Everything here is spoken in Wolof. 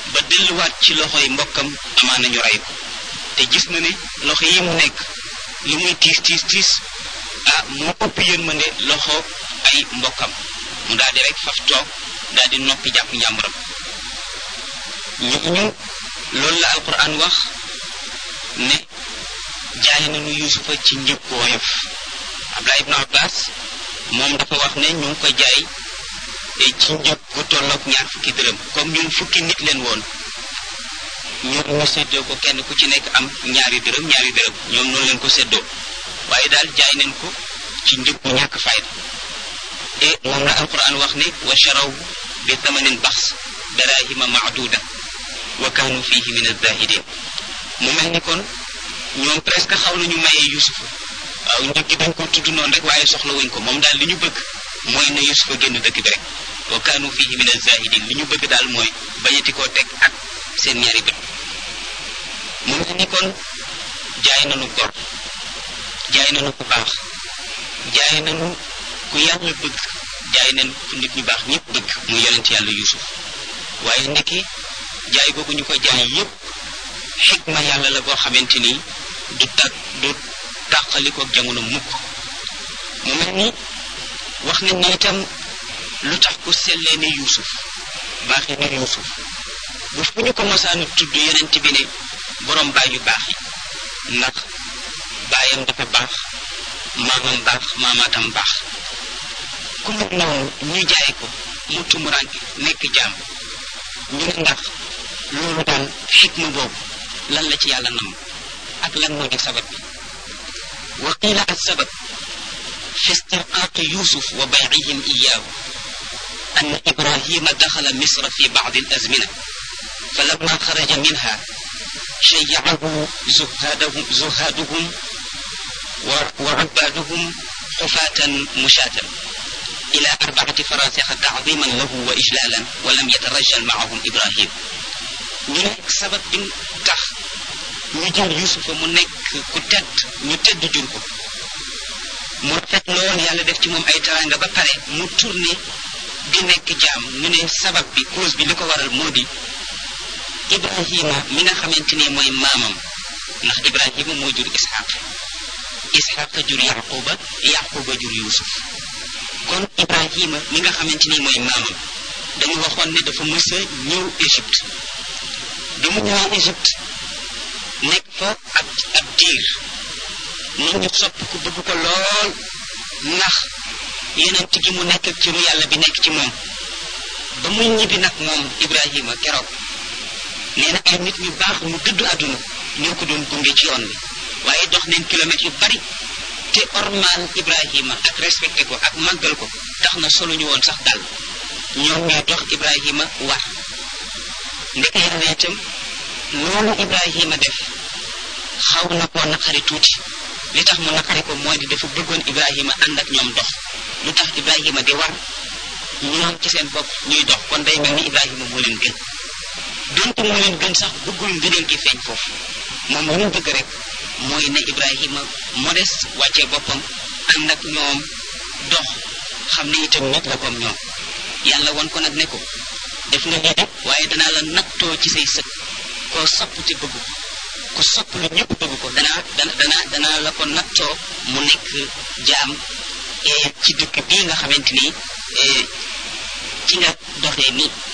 ba delluwaat ci loxoy mbokkam amaana ñu rey ko te gis na ne loxo yi mu nekk li muy tiis tiis tiis ah moo ëpp yërmande loxo ay mbokkam mu daal di rek faf toog daal di noppi jàpp njàmburam ñooñu loolu la alquran wax ne jaay nañu yusufa ci njëg bu woyof abdullah ibnu abbas moom dafa wax ne ñu ngi ko jaay ci njëg gu tolloog ñaar fukki dërëm comme ñun fukki nit leen woon ñoom ñu séddoo ko kenn ku ci nekk am ñaari dërëm ñaari dërëm ñoom noonu leen ko séddoo waaye daal jaay nañ ko ci njëg bu ñàkk fayda et moom la alquran wax ne wa charaw bi thamanin baxs darahima maaduda wa kaanu fihi min azahidin mu mel ni kon ñoom presque xaw nañu mayee yusufa waaw njëg gi dañ ko tudd noonu rek waaye soxla wuñ ko moom daal li ñu bëgg mooy ne yusufa génn dëkk bi rek wa kaanu fihi min azahidin li ñu bëgg daal mooy bañati koo teg ak seen ñaari bët mu mel ni kon jaay nañu gor jaay nañu ku baax jaay nañu ku yàlla bëgg jaay nañu ku nit ñu baax ñëpp bëgg mu yonent yàlla yusuf waaye ndeke jaay googu ñu ko jaay yépp xikma yàlla la boo xamante ni du tag du tàqalikook jamono mukk mu mel ni wax nañ ne itam lu tax ku sellee ne yusuf baaxee ne yusuf bu fu ñu ko mosaanu tudd yonent bi ne borom baay yu baax yi ndax baayam dafa baax maamam baax maamaatam baax ku mel noonu ñu jaay ko mu tumuranke nekk jaam ñu ne ndax loolu daal xikma boobu lan la ci yàlla nam ak lan moo di sabab bi wa qiila al sabab fi istirqaaqi yusuf wa baycihim iyaahu an ibrahima daxala misra fi bacdi al azmina فلما خرج منها شيعه زهادهم, زهادهم وعبادهم حفاة مشاة إلى أربعة فراسخ تعظيما له وإجلالا ولم يترجل معهم إبراهيم ñu nekk sabab bi tax ñu jël yusufa mu nekk ku tedd ñu tedd jur ko mu rafet lool yàlla def ci moom ay taranga ba pare mu tourné di nekk jaam ñu ne sabab bi cause bi li ko waral moo di ibrahima mi nga xamante ni mooy maamam ndax ibrahima moo jur ishaq ishaq jur yaquba yaquba jur yusuf kon ibrahima mi nga xamante ni mooy maamam dañu waxoon ne dafa mës a ñëw égypte bi mu ñëwee égypte nekk fa ab ab diir nit ñu sopp ko bëgg ko lool ndax yenent gi mu nekk ak ci ru yàlla bi nekk ci moom ba muy ñibbi nag moom ibrahima keroog nee na ay nit ñu baax ñu dëddu àdduna ñoo ko doon gunge ci yoon bi waaye dox nañ kilomètres yu bari te ormal ibrahima ak respecté ko ak màggal ko tax na solo ñu woon sax dal ñoom ñooy dox ibrahima war ndeke yàlla itam loolu ibrahima def xaw na koo naqari tuuti li tax mu naqari ko mooy di dafa bëggoon ibrahima ànd ak ñoom dox lu tax ibrahima di war ñoom ci seen bopp ñuy dox kon day mel ni ibrahima moo leen gën donte moo leen gën sax bëggul ngëneel gi feeñ foofu moom lu mu bëgg rek mooy ne ibrahima modeste wàccee boppam ànd ak ñoom dox xam ne itam nit la comme ñoom yàlla won ko nag ne ko def nga lii de waaye danaa la nattoo ci say sët koo sopp te bëgg ko ku sopp lu ñëpp bëgg ko danaa dana danaa danaa la ko nattoo mu nekk jaam ci dëkk bii nga xamante ni ci nga doxee nii